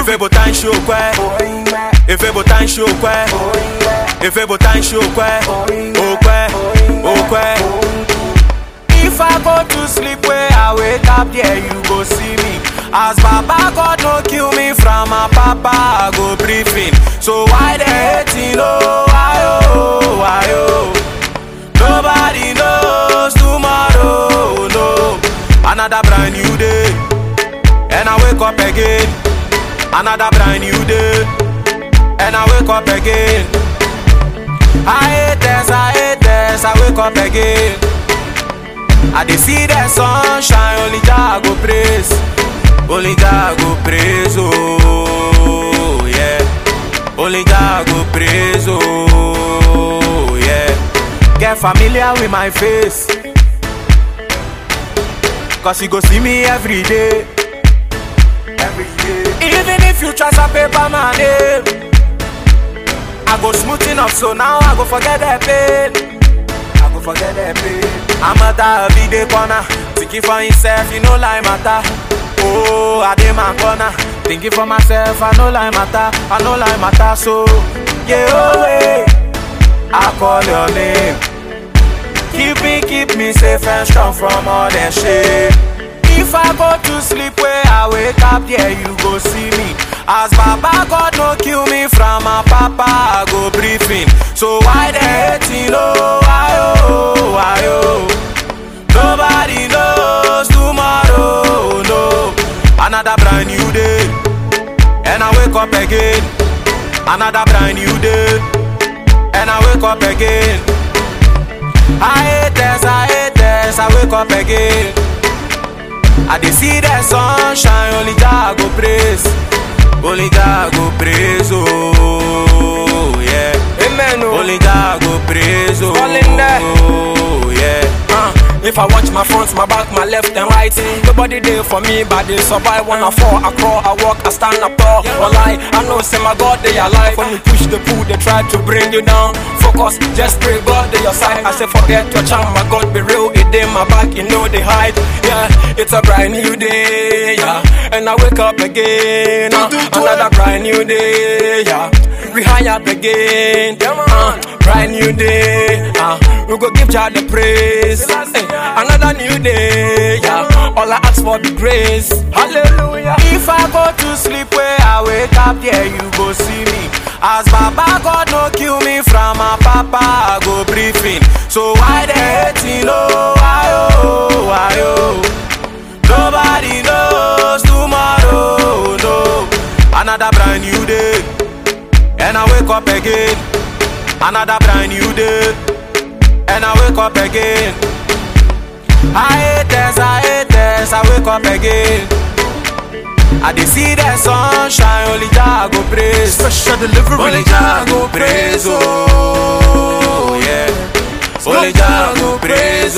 Efe botar em chocwe Efe botar em chocwe Efe botar em chocwe Okwe, okwe If I go to sleep where I wake up there you go see me As Baba God no kill me from my papa I go briefing So why they hating oh why oh why oh Nobody knows tomorrow no Another brand new day And I wake up again Another brand new day And I wake up again I hate this, I hate this, I wake up again I dey see the sunshine, only Jah go praise, only Jah go praise, oh yeah, only Jah go praise, oh yeah. Get familiar with my face, cause you go see me every day, every day. Even if you try to paper my name, I go smoothing up, so now I go forget that pain. I go forget that pain. I'm a every day corner. Thinking for himself, you know like matter. Oh, I dey my corner. Thinking for myself, I know like matter. I know like matter. So, yeah, oh, hey, I call your name. Keep me, keep me safe and strong from all that shit. If I go to sleep where I wake up, yeah, you go see me. As Baba God no kill me from my papa, I go briefing. So why they hating? Oh, why oh, why oh? Nobody knows tomorrow, no. Another brand new day, and I wake up again. Another brand new day, and I wake up again. I hate this, I hate this, I wake up again. I dey see the sunshine, only Jah go praise, only Jah go praise, oh yeah. Amen. Oh. Only Jah go praise, oh, Falling there. oh yeah. Uh, if I watch my front, my back, my left and right Nobody there for me, but they survive When I fall, I crawl, I walk, I stand up tall Well, I, I know, say my God, they alive When you push the pull, they try to bring you down Focus, just pray God, they your side I say forget your charm, my God, be real It in my back, you know they hide Yeah, it's a brand new day, yeah And I wake up again, uh, another brand new day, yeah We high up again, uh, brand new day, uh, we go give Jah the praise. Hey, another new day, yeah. All I ask for the grace. Hallelujah. If I go to sleep where I wake up, yeah, you go see me. As Baba God no kill me from my papa, I go briefing. So why they hating? Oh, why oh, why oh? Nobody knows tomorrow, no. Another brand new day, and I wake up again. Another brand new day, and I wake up again. I hate this, I hate this, I wake up again. I dey see the sunshine, only Jah go praise. Special delivery. Only Jah go praise, oh yeah. Only Jah go praise,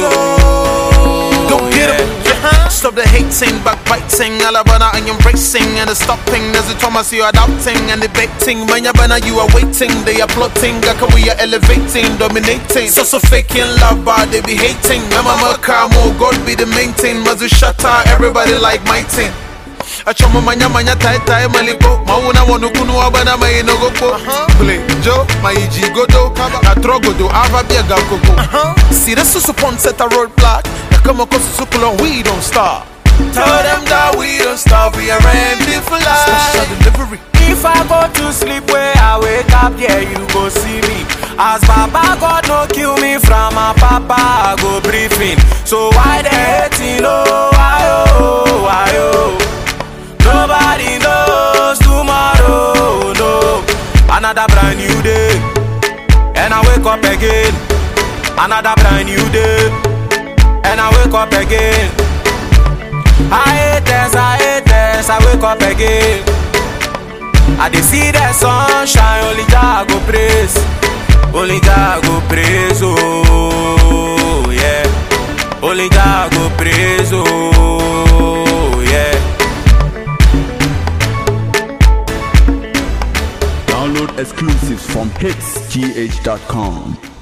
oh Go get 'em. yeah. Stop the hating, backbiting, Alabama and embracing and the stopping. There's a Thomas you adopting and debating. When you're banner, you are waiting, they are plotting. Gaka we are elevating, dominating. So so faking love, but they be hating. Mama Kamo, God be the main thing. Mazu shatter, everybody like my team. Achoma manya manya tai tai maliko Mauna wonu kunu wabana mai no gopo Play Joe, my G godo Na trogodo, ava biega koko See the susu pon set a roadblock Na kama ko susu kulon, we don't stop Tell them that we don't stop, we are ready for life Special delivery If I go to sleep where I wake up, yeah, you go see me. As Baba God no kill me from my papa, I go briefing. So why they hating? Oh, why oh, why oh? Nobody knows tomorrow, no. Another brand new day, and I wake up again. Another brand new day, and I wake up again. I hate this, I hate this, I wake up again. I dey see the sunshine, only Jah go praise, only Jah go praise, oh yeah, only Jah go praise, oh yeah. Download exclusives from hitsgh.com.